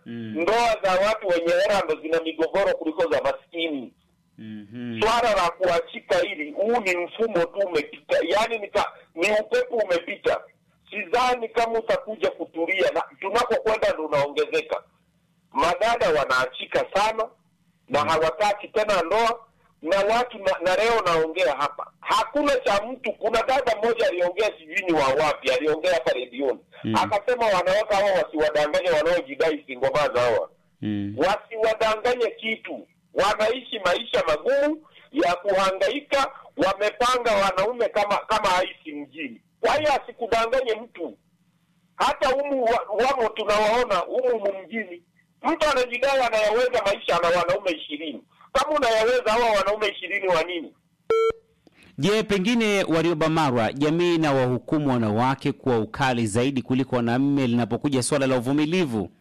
Mm. ndoa za watu wenye hela ndo zina migogoro kuliko za maskini Mhm. swala la kuachika hili huu ni mfumo tu umepita yaani ni, ka- ni upepo umepita sidhani kama utakuja kutulia na tunapokwenda ndo unaongezeka madada wanaachika sana na hawataki tena ndoa na watu na, na leo naongea hapa hakuna cha mtu kuna dada mmoja aliongea sijui ni wa wapi aliongea hapa redioni Mm. akasema wanawake hawa wasiwadanganye wanaojidai singomaza hawa Mm. wasiwadanganye kitu wanaishi maisha magumu ya kuhangaika wamepanga wanaume kama kama aisi mjini kwa hiyo asikudanganye mtu hata humu wa- wamo tunawaona humu humu mjini mtu anajidai anayaweza maisha ana wanaume ishirini kama unayaweza hawa wanaume ishirini wa nini Je, pengine Warioba Marwa, jamii na wahukumu wanawake kwa ukali zaidi kuliko wanaume linapokuja swala la uvumilivu?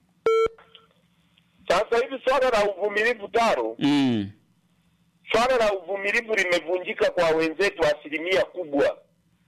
sasa hivi swala la uvumilivu taro Mm. swala la uvumilivu limevunjika kwa wenzetu asilimia kubwa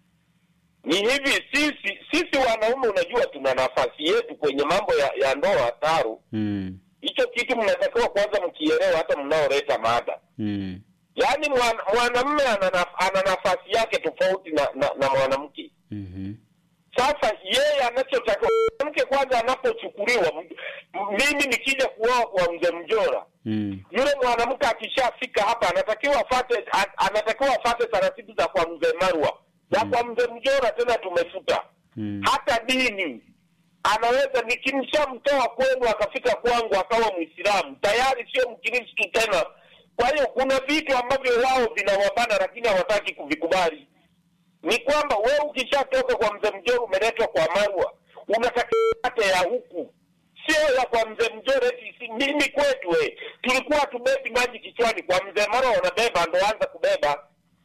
ni hivi sisi sisi wanaume unajua tuna nafasi yetu kwenye mambo ya, ya ndoa taro Mm. hicho kitu mnatakiwa kwanza mkielewa hata mnaoleta mada Mm. yaani mwan- mwanamume ana, naf- ana nafasi yake tofauti na, na, na mwanamke Mhm. sasa yeye anachotakiwa mwanamke kwanza anapochukuliwa m- m- mimi nikija kuoa kwa mzee mjora Mm. yule mwanamke akishafika hapa anatakiwa afate a- anatakiwa afate taratibu za kwa mzee Marwa za kwa mzee Mjora tena tumefuta Mm. hata dini anaweza nikimshamtoa kwenu akafika kwangu akawa Muislamu tayari sio Mkristu tena. Kwa hiyo kuna vitu ambavyo wao vinawabana, lakini hawataki kuvikubali. Ni kwamba wewe ukishatoka kwa mzee Mjora umeletwa kwa Marwa, unatakiwa hata ya huku sio ya kwa mzee Mjora. Eti si- mimi kwetu we, tulikuwa tubebi maji kichwani, kwa mzee Marwa wanabeba, ndo anza kubeba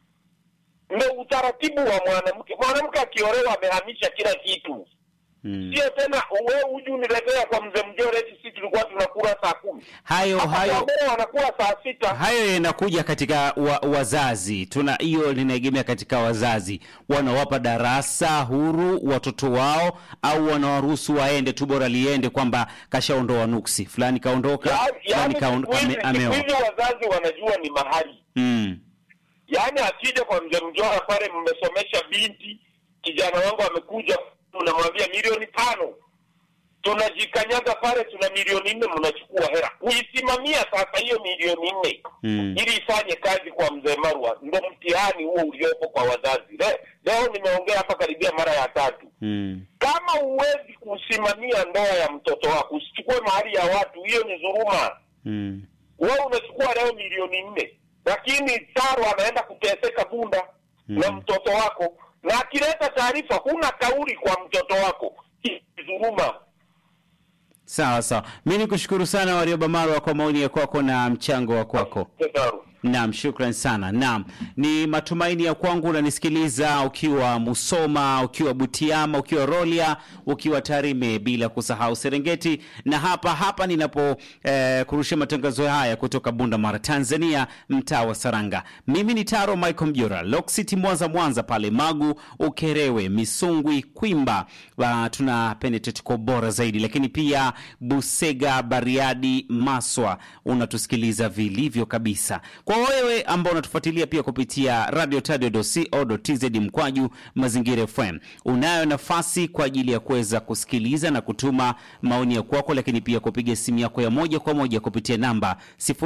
ndo utaratibu wa mwanamke. Mwanamke akiolewa amehamisha kila kitu, Mm. sio tena wewe uji uniletea kwa mzee Mjore eti sisi tulikuwa tunakula saa kumi Hayo Hapa hayo Wamea wanakula saa sita. hayo yanakuja katika wa, wazazi. Tuna hiyo linaegemea katika wazazi, wanawapa darasa huru watoto wao au wanawaruhusu waende tu, bora liende kwamba kashaondoa nuksi fulani, kaondoka Ya- fulani Yaani kaon- siku hizi ame- siku ameoa. hizi wazazi wanajua ni mahali, Mm. yaani akija kwa mzee Mjora pale, mmesomesha binti, kijana wangu amekuja, unamwambia milioni tano tunajikanyaga pale, tuna milioni nne, mnachukua hela kuisimamia sasa hiyo milioni nne Mm. ili ifanye kazi kwa mzee Marwa. Ndo mtihani huo uliopo kwa wazazi. Le, leo nimeongea hapa karibia mara ya tatu. Mm. Kama huwezi kusimamia ndoa ya mtoto wako, usichukue mahali ya watu, hiyo ni dhuluma. Mm. Wewe unachukua leo milioni nne, lakini Taro anaenda kuteseka Bunda Mm. na mtoto wako, na akileta taarifa huna kauli kwa mtoto wako, hii ni dhuluma. Sawa sawa, mi ni kushukuru sana Warioba Marwa kwa maoni ya kwako na mchango wa kwako. Taro. Naam, shukran sana. Naam, ni matumaini ya kwangu unanisikiliza ukiwa Musoma, ukiwa Butiama, ukiwa Rolia, ukiwa Tarime, bila kusahau Serengeti, na hapa hapa ninapo eh, kurusha matangazo haya kutoka Bunda Mara, Tanzania, mtaa wa Saranga. Mimi ni Taro Michael Mjora, Lock City Mwanza, Mwanza pale Magu, Ukerewe, Misungwi, Kwimba, uh, tuna penetrate kwa bora zaidi, lakini pia Busega, Bariadi, Maswa unatusikiliza vilivyo kabisa. Kwa wewe ambao unatufuatilia pia kupitia radio tz mkwaju mazingira FM, unayo nafasi kwa ajili ya kuweza kusikiliza na kutuma maoni ya kwako, lakini pia kupiga simu yako ya moja kwa moja kupitia namba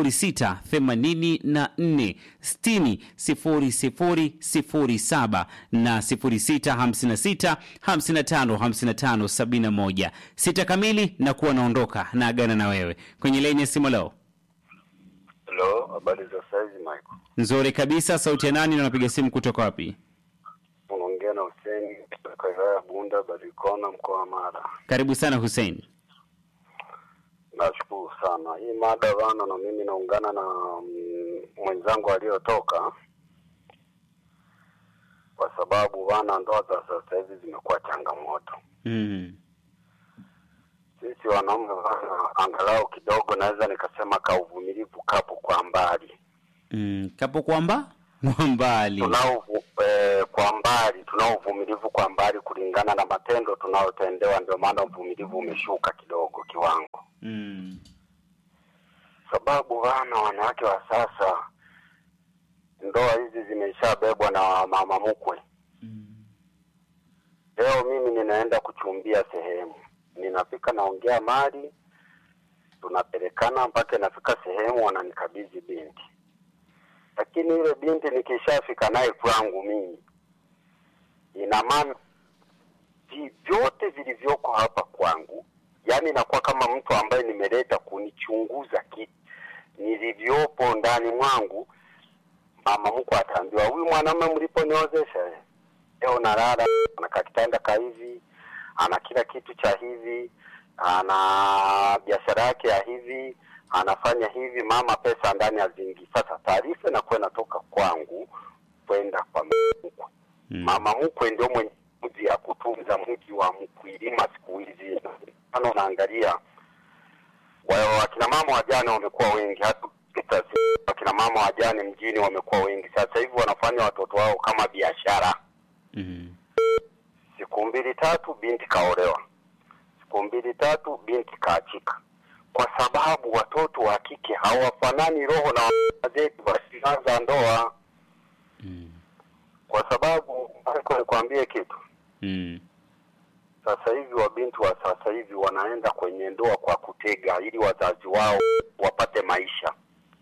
0684 60 0007 na 0656 55 55 71. Sita kamili na kuwa naondoka na agana na wewe kwenye laini ya simu leo. Hello, habari za saizi Michael. Nzuri kabisa. Sauti ya nani na unapiga simu kutoka wapi? Unaongea na Hussein kutoka wilaya ya Bunda Barikona mkoa wa Mara. Karibu sana Hussein. Nashukuru sana. Hii mada bana, na mimi naungana na mm, mwenzangu aliyotoka, kwa sababu bana, ndoa za sasa hivi zimekuwa changamoto. Mm. Sisi wanaume bana, angalau kidogo naweza nikasema ka uvumilivu kapo kwa mbali Mm. Kapo kwamba kwa mbali. tunao eh, kwa mbali tunao uvumilivu kwa mbali kulingana na matendo tunayotendewa, ndio maana uvumilivu umeshuka kidogo kiwango. Mm. sababu wana wanawake wa sasa ndoa hizi zimeshabebwa na mama mkwe. Mm. Leo mimi ninaenda kuchumbia sehemu, ninafika naongea mali, tunapelekana mpaka inafika sehemu wananikabidhi binti, lakini yule binti nikishafika naye kwangu mimi, ina maana vi- vyote vilivyoko hapa kwangu, yani inakuwa kama mtu ambaye nimeleta kunichunguza ki nilivyopo ndani mwangu. Mama mkwe ataambiwa, huyu mwanamume mliponiozesha eh, leo nalala ana kakitanda ka hivi, ana kila kitu cha hivi, ana biashara yake ya hivi, anafanya hivi, mama pesa ndani haziingii. Sasa taarifa inakuwa inatoka kwangu kwenda kwa mama mkwe. Mm. Mama mkwe ndio mwenye mji ya kutunza mji wa Mkwilima siku hizi. Ano, unaangalia wa- wakina mama wajane wamekuwa wengi, hata ukipita si- wakina mama wajane mjini wamekuwa wengi. Sasa hivi wanafanya watoto wao kama biashara. Mm. Siku mbili tatu binti kaolewa, siku mbili tatu binti kaachika, kwa sababu watoto wa kike hawafanani roho na wazee zetu wasianza ndoa, Mm. kwa sababu Michael, nikwambie kitu Mm. sasa hivi wabinti wa sasa hivi wanaenda kwenye ndoa kwa kutega ili wazazi wao wapate maisha.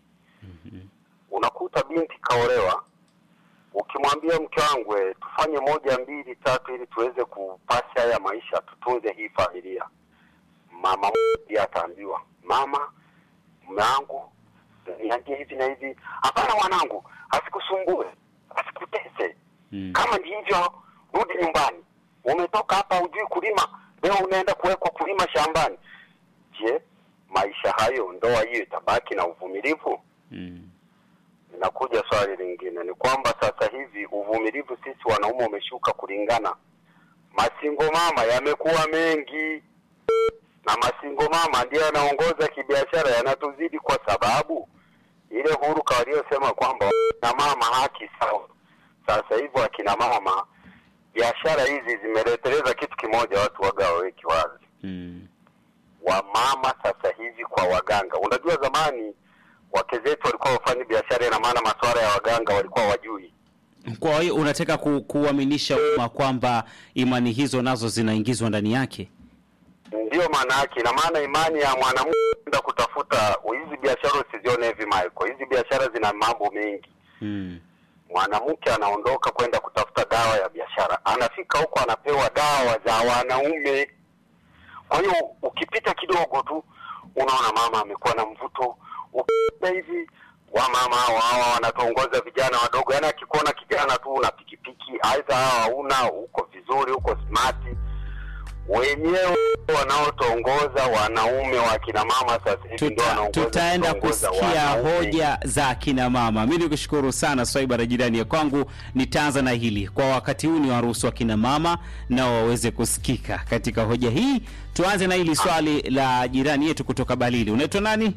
Unakuta binti kaolewa, ukimwambia mke wangu, eh, tufanye moja mbili tatu ili tuweze kupasi haya maisha, tutunze hii familia, mama pia ataambiwa, mama, mume wangu niambie hivi na hivi. Hapana mwanangu, asikusumbue, asikutese Mm. kama ni hivyo, rudi nyumbani. Umetoka hapa hujui kulima, leo unaenda kuwekwa kulima shambani. Je, maisha hayo, ndoa hiyo itabaki na uvumilivu? Mm. Inakuja swali lingine, ni kwamba sasa hivi uvumilivu sisi wanaume umeshuka kulingana, masingo mama yamekuwa mengi na masingo mama ndiyo yanaongoza kibiashara, yanatuzidi kwa sababu ile huruka waliosema kwamba na mama haki sawa. Sasa hivyo akina mama, biashara hizi zimeleteleza kitu kimoja, watu waga waweki wazi Mm. wamama sasa hivi kwa waganga. Unajua zamani wake zetu walikuwa wafanyi biashara, ina maana masuala ya waganga walikuwa wajui. Kwa hiyo unataka ku, kuaminisha umma kwamba imani hizo nazo zinaingizwa ndani yake? Ndiyo maana yake, ina maana imani ya mwanamke kwenda kutafuta hizi biashara, usizione hivi Michael, hizi biashara zina mambo mengi. Mm. Mwanamke anaondoka kwenda kutafuta dawa ya biashara, anafika huko anapewa dawa za wanaume. Kwa hiyo ukipita kidogo tu unaona mama amekuwa na mvuto, ukipita hivi wamama hawa hawa wanatongoza vijana wadogo, yaani akikuona kijana tu una pikipiki, aidha hawa hauna, uko vizuri, uko smart, wenyewe wanaotongoza wanaume wa kina mama sasa hivi ndio Tuta, wanaongoza tutaenda kutongoza kusikia wanaume. hoja za akina mama. Mi nikushukuru sana Swaiba na jirani ya kwangu, nitaanza na hili kwa wakati huu, ni waruhusu akina mama nao waweze kusikika katika hoja hii. Tuanze na hili swali la jirani yetu kutoka Balili. Unaitwa nani?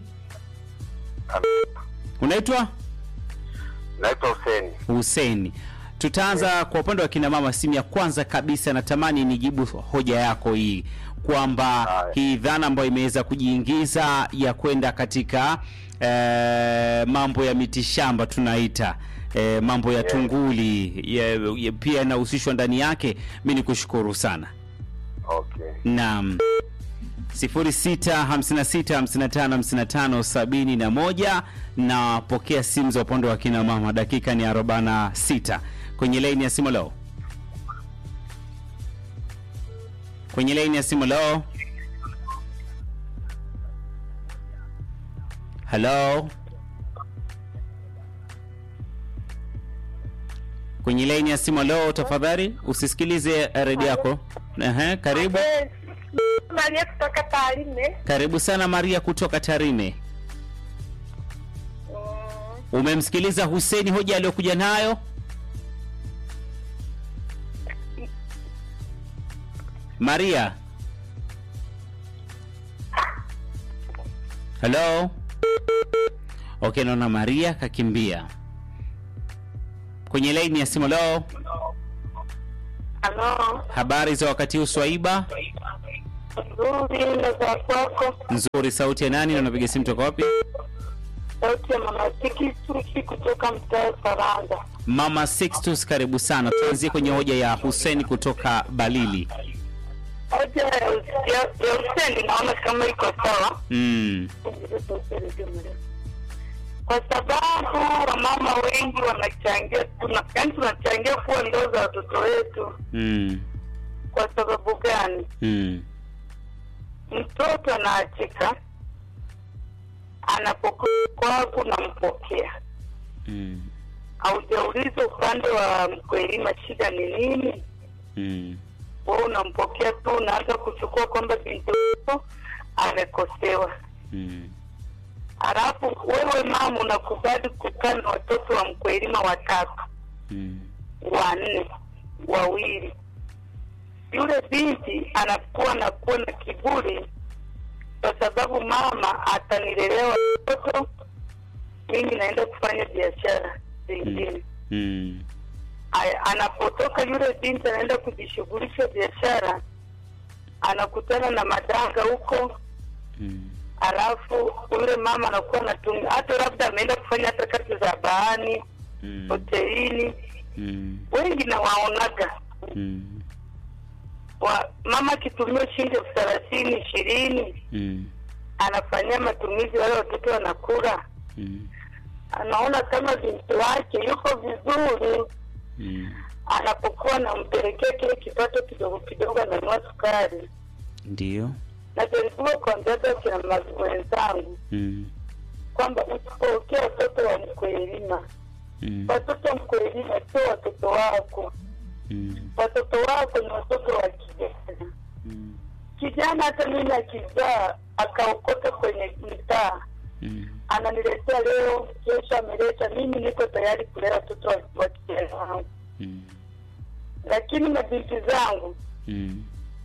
Unaitwa Naitwa Huseni. Hussein. Tutaanza kwa upande wa kina mama. Simu ya kwanza kabisa, natamani nijibu hoja yako hii kwamba Haya. hii dhana ambayo imeweza kujiingiza ya kwenda katika eh, mambo ya mitishamba tunaita eh, mambo ya tunguli ya, ya, pia yanahusishwa ndani yake. Mi ni kushukuru sana. Okay. Naam. 0656555571 na pokea simu za upande wa kina mama. Dakika ni 46 kwenye laini ya simu leo, kwenye laini ya simu leo. Hello, kwenye laini ya simu leo, tafadhali usisikilize redio yako. Ehe, karibu. Maria kutoka Tarime. Karibu sana Maria kutoka Tarime. Mm, Umemsikiliza Hussein hoja aliyokuja nayo? Maria. Hello. Okay, naona Maria kakimbia. Kwenye laini ya simu leo, Halo. habari za wakati huu Swaiba? Nzuri na za kwako. Nzuri. Sauti ya nani na unapiga simu toka wapi? Sauti ya mama Siki Suki kutoka mtaa Saranga. Mama Sixtus, karibu sana. Tuanzie kwenye hoja ya Hussein kutoka Balili. Hoja ya ya- ya Hussein naona kama iko sawa, Mm. kwa sababu wamama wengi wanachangia, tuna yaani tunachangia kuwa ndoo za watoto wetu. Mm. Kwa sababu gani? Mm. Mtoto anaachika, anapokuwa kwako unampokea Mm. haujauliza upande wa mkwelima shida ni nini Mm. wewe unampokea tu unaanza kuchukua kwamba binti wako amekosewa Mm. halafu wewe mama unakubali kukaa na watoto wa mkwelima watatu Mm. wanne wawili yule binti anakuwa nakuwa na kiburi kwa sababu mama atanilelewa watoto mimi naenda kufanya biashara zingine Mm. Aya, anapotoka yule binti anaenda kujishughulisha biashara anakutana na madanga huko Mm. alafu yule mama anakuwa anatumia hata labda ameenda kufanya hata kazi za baani Mm. hotelini Mm. wengi nawaonaga Mm. wa, mama akitumia shilingi elfu thelathini ishirini Mm. anafanyia matumizi wale watoto wanakula Mm. anaona kama binti wake yuko vizuri Mm. anapokuwa nampelekea kile kipato kidogo kidogo ananua sukari Ndio. najaribiwa kuambiaga kina mazi wenzangu Mm. kwamba usipokea watoto wa mkwelima Mm. watoto wa mkwelima sio watoto wako Mm. watoto wako ni watoto wa kijana Mm. kijana hata mimi akizaa akaokota kwenye mtaa Mm. ananiletea leo kesho ameleta mimi niko tayari kulea watoto wa- wa kijana wangu Mm. lakini mabinti zangu Mm.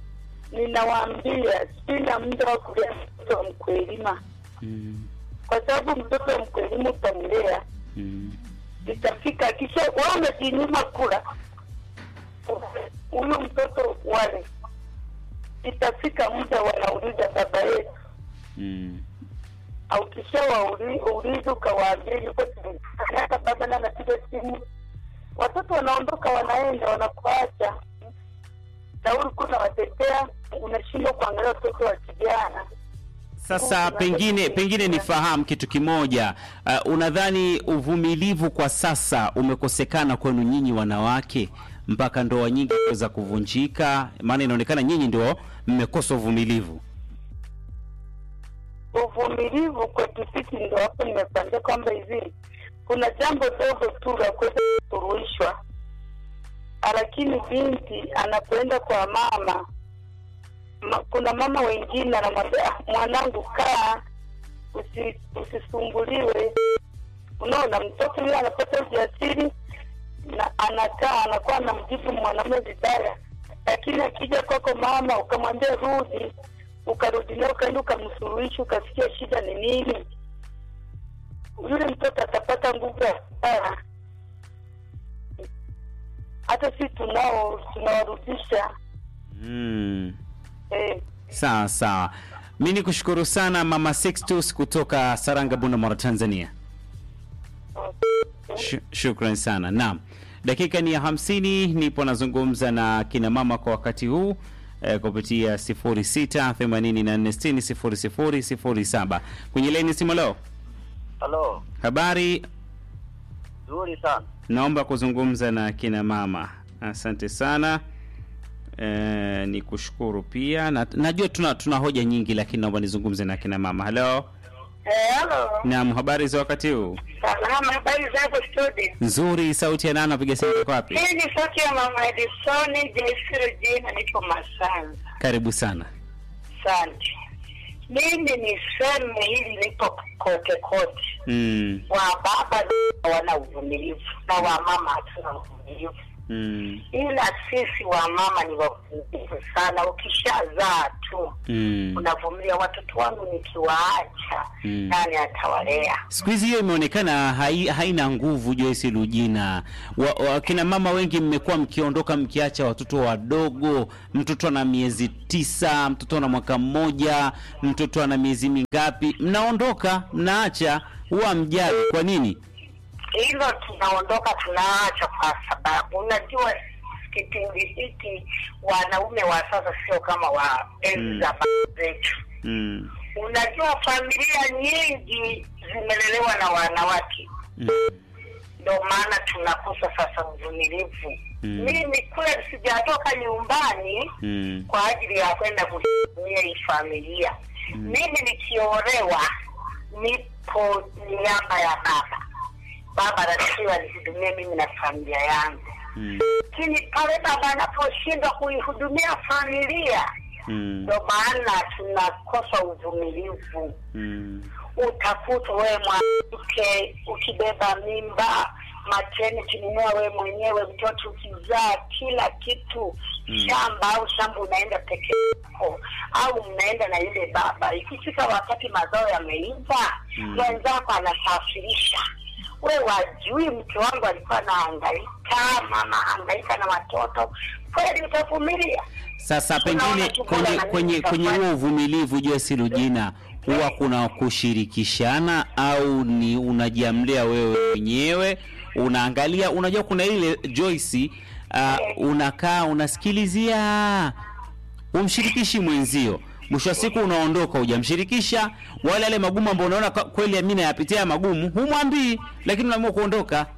ninawaambia sina muda wa kulea mtoto wa mkwelima Mm. kwa sababu mtoto wa mkwelima utamlea Mm. itafika kisha wewe umejinyima kula huyu mtoto wale itafika muda wanauliza baba yetu Mm. au kisha waulizi ukawaambia yuko hata baba na anapiga simu watoto wanaondoka wanaenda wanakuacha na ulikuwa unawatetea unashindwa kuangalia watoto wa kijana Sasa pengine pengine nifahamu kitu kimoja. Uh, unadhani uvumilivu kwa sasa umekosekana kwenu nyinyi wanawake mpaka ndoa nyingi kuweza kuvunjika? Maana inaonekana nyinyi ndio mmekosa uvumilivu. uvumilivu kwetu sisi ndo hapo nimekwambia kwamba hivi kuna jambo dogo tu la kuweza kusuluhishwa lakini binti anapoenda kwa mama ma, kuna mama wengine anamwambia "Ah, mwanangu kaa usi, usisumbuliwe unaona mtoto yule anapata ujasiri na anakaa anakuwa anamjibu mwanamume vibaya lakini akija kwako mama ukamwambia rudi ukarudi naye ukaenda ukamsuluhisha ukasikia shida ni nini yule mtoto atapata nguvu ya kukaa hata si tunao tunawarudisha Mm. eh, Sawa sawa. Mi ni kushukuru sana Mama Sixtus kutoka Saranga, Bunda, Tanzania. Sh shukran sana. Naam, dakika ni ya hamsini. Nipo nazungumza na kina mama kwa wakati huu eh, kupitia 0684600007 kwenye laini simu. Leo Halo, habari, nzuri sana. naomba kuzungumza na kina mama. Asante sana. Eh, ni kushukuru pia na, najua tuna tuna hoja nyingi lakini naomba nizungumze na kina mama. Halo, halo naam, habari za wakati huu? salama habari zako studio Nzuri. Sauti ya nani? Napiga simu kwa wapi? hii ni sauti ya mama edisoni jesiro jina nipo masanza Karibu sana. asante mimi niseme hili lipo kote kote Mm, wa baba wana uvumilivu na wa mama hatuna uvumilivu Mm. ila sisi wamama ni wavumilivu sana. Ukishazaa tu Mm. unavumilia, watoto wangu nikiwaacha Mm. nani atawalea? Siku hizi hiyo imeonekana hai, haina nguvu Joyce Lujina. Wa, wa, kina mama wengi mmekuwa mkiondoka mkiacha watoto wadogo, mtoto ana miezi tisa, mtoto ana mwaka mmoja, mtoto ana miezi mingapi, mnaondoka mnaacha, huwa mjali. Kwa nini? Hilo tunaondoka tunaacha, kwa sababu unajua kipindi hiki wanaume wa sasa sio kama wa enzi Mm. za baba zetu. Mm. Unajua familia nyingi zimelelewa na wanawake, Mm. ndio maana tunakosa sasa uvumilivu. Mm. Mimi kule sijatoka nyumbani Mm. kwa ajili ya kwenda kusimamia hii familia. Mimi nikiolewa, nipo niaba ya baba. Baba anatakiwa nihudumie mimi na familia yangu, Mm. lakini pale baba anaposhindwa kuihudumia familia, Mm. ndio maana tunakosa uvumilivu. Mm. Utakuta wewe mwanamke ukibeba mimba mateni kinunua wewe mwenyewe, mtoto ukizaa, kila kitu Mm. shamba au shamba unaenda peke yako au mnaenda na yule baba. Ikifika wakati mazao yameiva, Mm. mwenzako anasafirisha we wajui, mke wangu alikuwa anahangaika, mama hangaika na watoto, kweli utavumilia? Sasa Tunaona pengine tu kwenye bora na kwenye mimi kwenye safari. huo uvumilivu Joyce Lujina, huwa kuna kushirikishana au ni unajiamlia wewe mwenyewe unaangalia? Unajua kuna ile Joyce, uh, unakaa unasikilizia, umshirikishi mwenzio, mwisho wa siku unaondoka, hujamshirikisha wale yale magumu ambayo unaona kwa- kweli mimi nayapitia magumu, humwambii, lakini unaamua kuondoka.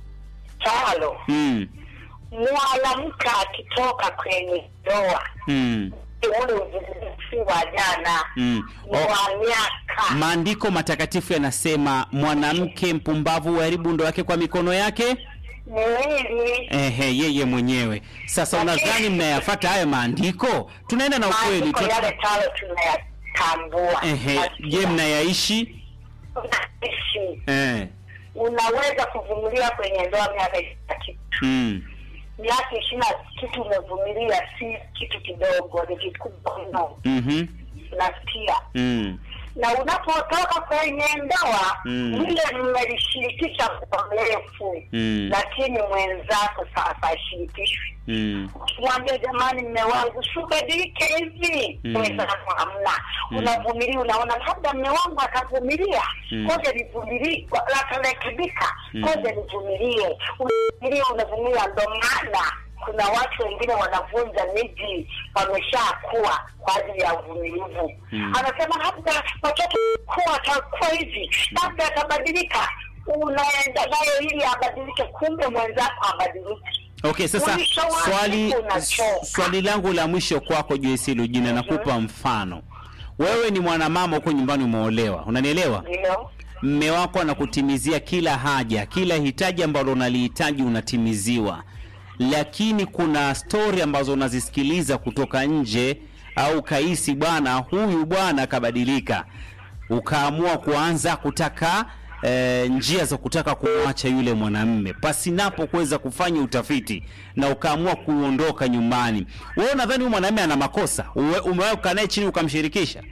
Talo, mm. mwanamke akitoka kwenye ndoa Mm. ule uvumilivu wa jana Mm. ni Oh. wa miaka Maandiko matakatifu yanasema mwanamke mpumbavu huharibu ndoa yake kwa mikono yake miwili. ehe, yeye mwenyewe. Sasa unadhani mnayafata hayo maandiko? Tunaenda na ukweli Maandiko tu. yale talo tunayatambua. Ehe, je, mnayaishi? Unaishi. Eh. unaweza kuvumilia kwenye ndoa miaka ishirini na kitu Mm. miaka ishirini na kitu umevumilia, si kitu kidogo, ni kikubwa mno, Mhm. nasikia Mm. na unapotoka kwenye ndoa Mm. lile mmelishirikisha kwa mrefu Mm. lakini mwenzako sasa ashirikishwi Mm. ukimwambia jamani mme wangu subadilike hivi Mm. mwenzako hamna Mm. unavumilia unaona labda mme wangu atavumilia Mm. koja nivumilie atarekebika Mm. koja nivumilie unavumilia unavumilia ndo maana kuna watu wengine wanavunja miji wameshakuwa kwa ajili ya uvumilivu Mm. anasema labda watoto kuwa atakuwa hivi labda atabadilika unaenda naye ili abadilike kumbe mwenzako abadiliki Okay, sasa Mwisho wa swali siku unachoka. swali langu la mwisho kwako Joyce Lujina, nakupa mfano. Wewe ni mwanamama huko nyumbani, umeolewa, unanielewa? ndio mme wako anakutimizia kila haja, kila hitaji ambalo unalihitaji unatimiziwa, lakini kuna stori ambazo unazisikiliza kutoka nje, au kahisi bwana huyu bwana akabadilika, ukaamua kuanza kutaka e, njia za kutaka kumwacha yule mwanamme pasinapo kuweza kufanya utafiti na ukaamua kuondoka nyumbani. Wewe unadhani huyu mwanamme ana makosa? Uwe- Umewahi kukaa naye chini ukamshirikisha?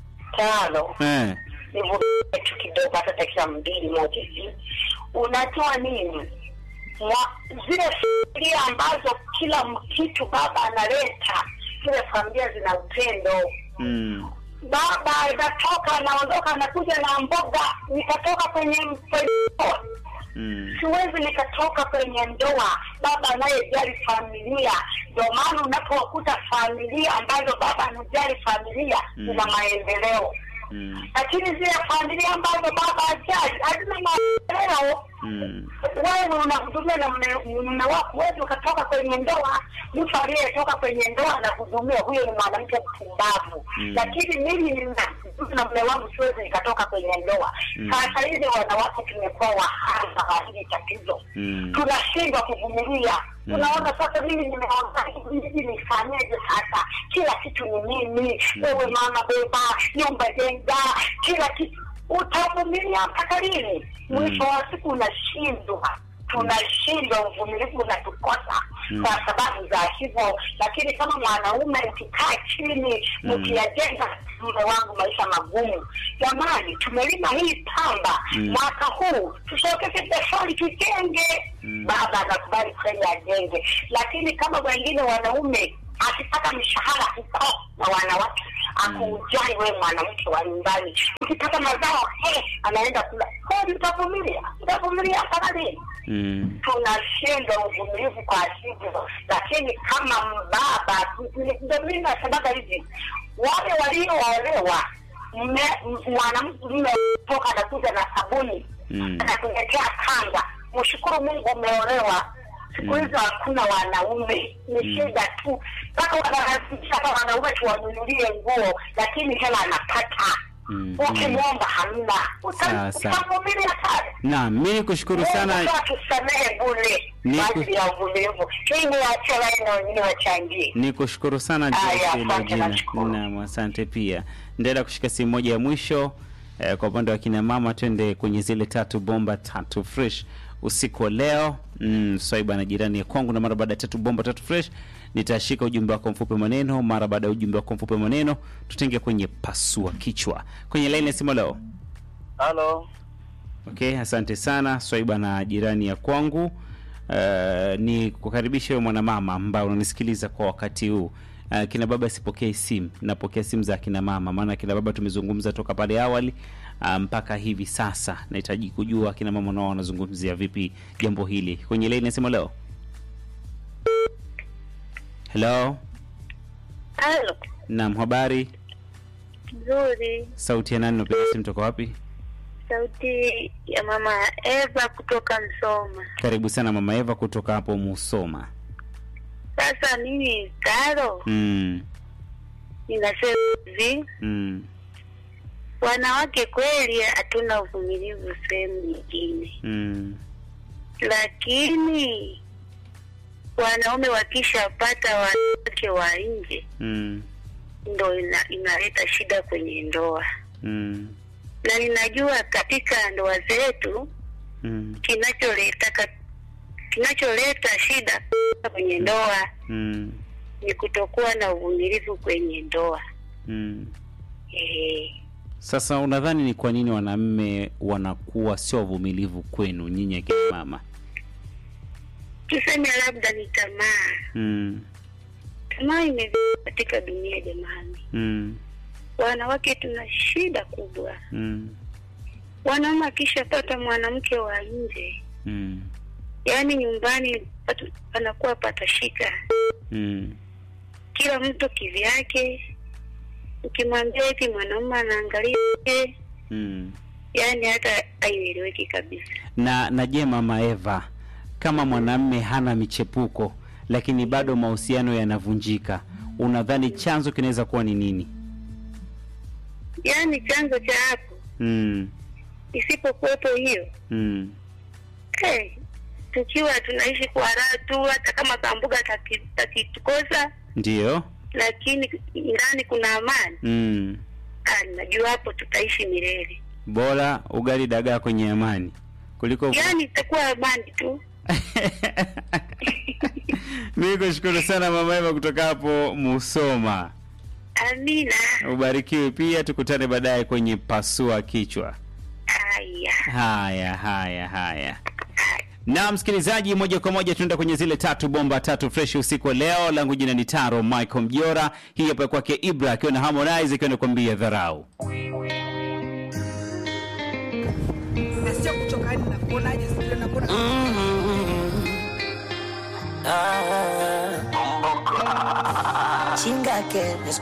tano Eh. nivumilie tu kidogo hata dakika mbili moja hivi unajua nini Mwa, zile familia ambazo kila m- kitu baba analeta zile familia zina upendo Mm. baba anatoka anaondoka anakuja na mboga nikatoka kwenye kwenye ndoa Mm. siwezi nikatoka kwenye ndoa baba anayejali familia ndio maana unapokuta familia ambazo baba anajali familia Mm. zina maendeleo Mm. lakini zile familia ambazo baba ajali hazina maendeleo Mm. wewe unahudumia na mme- mume wako wezi ukatoka kwenye ndoa mtu aliyetoka kwenye ndoa anahudumia huyo ni mwanamke mpumbavu Mm. lakini mimi nina- na mume wangu siwezi nikatoka kwenye ndoa Mm. sasa hivi wanawake tumekuwa wahanga wa hili tatizo Mm. tunashindwa kuvumilia Mm. unaona sasa mimi nimeona hivi nifanyeje sasa kila kitu ni mimi wewe mama beba nyumba jenga kila kitu utavumilia mpaka lini mwisho wa siku unashindwa tunashindwa, uvumilivu unatukosa kwa sababu za hivyo. Lakini kama mwanaume ukikaa chini ukiyajenga, mume wangu, maisha magumu, jamani, tumelima hii pamba mwaka huu, tusokeze tofali tujenge. Baba anakubali kweli ajenge, lakini kama wengine wanaume akipata mshahara huko na wanawake akuujai wewe mwanamke wa nyumbani, ukipata mazao he, anaenda kula kweli, utavumilia utavumilia mpaka lini? Mm. tunashindwa uvumilivu kwa hivyo, lakini kama mbaba, ndio mimi nasemaga hivi, wale walioolewa mme- m- mwanamke mume toka anakuja na sabuni Mm. anakuletea kanga, mshukuru Mungu umeolewa. Siku hizo hakuna wanaume, ni shida tu, mpaka wanalazimisha hata wanaume tuwanunulie nguo, lakini hela anapata Mm. ukimwomba hamna, Sawa, sawa. utavumilia pale. Naam, mimi nikushukuru sana. Mungu tusamehe bure Ni kwa ku- ajili ya uvumilivu. Hii ni wache wale na wengine wachangie. Nikushukuru sana Aya, Joyce asante, Lojina. nashukuru. Naam, asante pia. Ndaenda kushika simu moja ya mwisho eh, kwa upande wa kina mama, twende kwenye zile tatu bomba tatu fresh usiku wa leo. Mm, swaiba na jirani ya kwangu, na mara baada ya tatu bomba tatu fresh nitashika ujumbe wako mfupi wa maneno. Mara baada ya ujumbe wako mfupi wa maneno, tutaingia kwenye pasua kichwa kwenye laini ya simu leo. Halo, Okay, asante sana Swaiba na jirani ya kwangu. Uh, ni kukaribisha wewe mwanamama ambao unanisikiliza kwa wakati huu. Uh, kina baba sipokee simu, napokea simu za kina mama, maana kina baba tumezungumza toka pale awali uh, mpaka hivi sasa. Nahitaji kujua kina mama nao wanazungumzia vipi jambo hili. Kwenye laini nasema leo. Hello, Halo, naam, habari. nzuri. Sauti ya nani? Unapiga simu toka wapi? Sauti ya mama Eva kutoka Msoma. Karibu sana mama Eva kutoka hapo Musoma. Sasa mimi Taro, Mm, ninasema hivi, mm, wanawake kweli hatuna uvumilivu sehemu nyingine, mm. lakini wanaume wakishapata wanawake wa nje Mm, ndo ina, inaleta shida kwenye ndoa, mm, na ninajua katika ndoa zetu mm, kinacholeta ka- kinacholeta shida kwenye ndoa mm, ni kutokuwa na uvumilivu kwenye ndoa. mm. Eh, Sasa unadhani ni kwa nini wanaume wanakuwa sio wavumilivu kwenu nyinyi akina mama? tuseme labda ni tamaa. Mm, Tamaa imevaa katika dunia jamani. mm, Wanawake tuna shida kubwa. mm, Wanaume akishapata mwanamke wa nje, mm, yaani nyumbani patu- panakuwa patashika, mm, kila mtu kivyake. Ukimwambia eti mwanaume anaangalia nje, mm. yaani hata haieleweki kabisa. Na na je, mama Eva, kama mwanamme hana michepuko lakini bado mahusiano yanavunjika, unadhani chanzo kinaweza kuwa ni nini? Yaani chanzo cha hapo Mm, isipokuwepo hiyo mm, hey, tukiwa tunaishi kwa raha tu, hata kama kambuga taki- takitukosa, ndiyo. lakini ndani kuna amani. Mm. Ah, najua hapo tutaishi milele, Bora ugali dagaa kwenye amani kuliko yaani itakuwa amani tu. Mimi kushukuru sana mama Eva kutoka hapo Musoma. Amina. Ubarikiwe pia, tukutane baadaye kwenye pasua kichwa. Haya, Haya, haya, haya. Na msikilizaji, moja kwa moja tunaenda kwenye zile tatu bomba tatu fresh usiku wa leo. Langu jina ni Taro Michael Mjora, hii hapa kwake Ibra akiwa na Harmonize akiwa nakwambia dharau. sio kuchoka yani nakuonaje sijui nakuona Chinga que